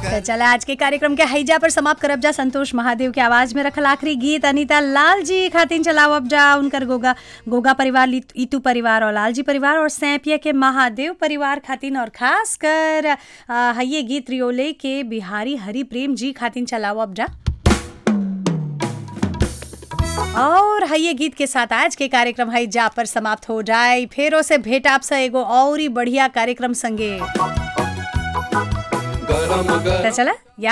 तो चला आज के कार्यक्रम के हैजा पर समाप्त करब जा संतोष महादेव के आवाज में रखल आखिरी गीत अनीता लाल जी खातिन चलाओ अब जा उनकर गोगा गोगा परिवार लीत- इतू परिवार और लाल जी परिवार और सैंपिया के महादेव परिवार खातिन और खास कर आ, हइये गीत रियोले के बिहारी हरि प्रेम जी खातिन चलाओ अब जा और हइये गीत के साथ आज के कार्यक्रम है जा पर समाप्त हो जाए फेरो से भेट आपसे एगो और ही बढ़िया कार्यक्रम संगे गरम गरम तो चला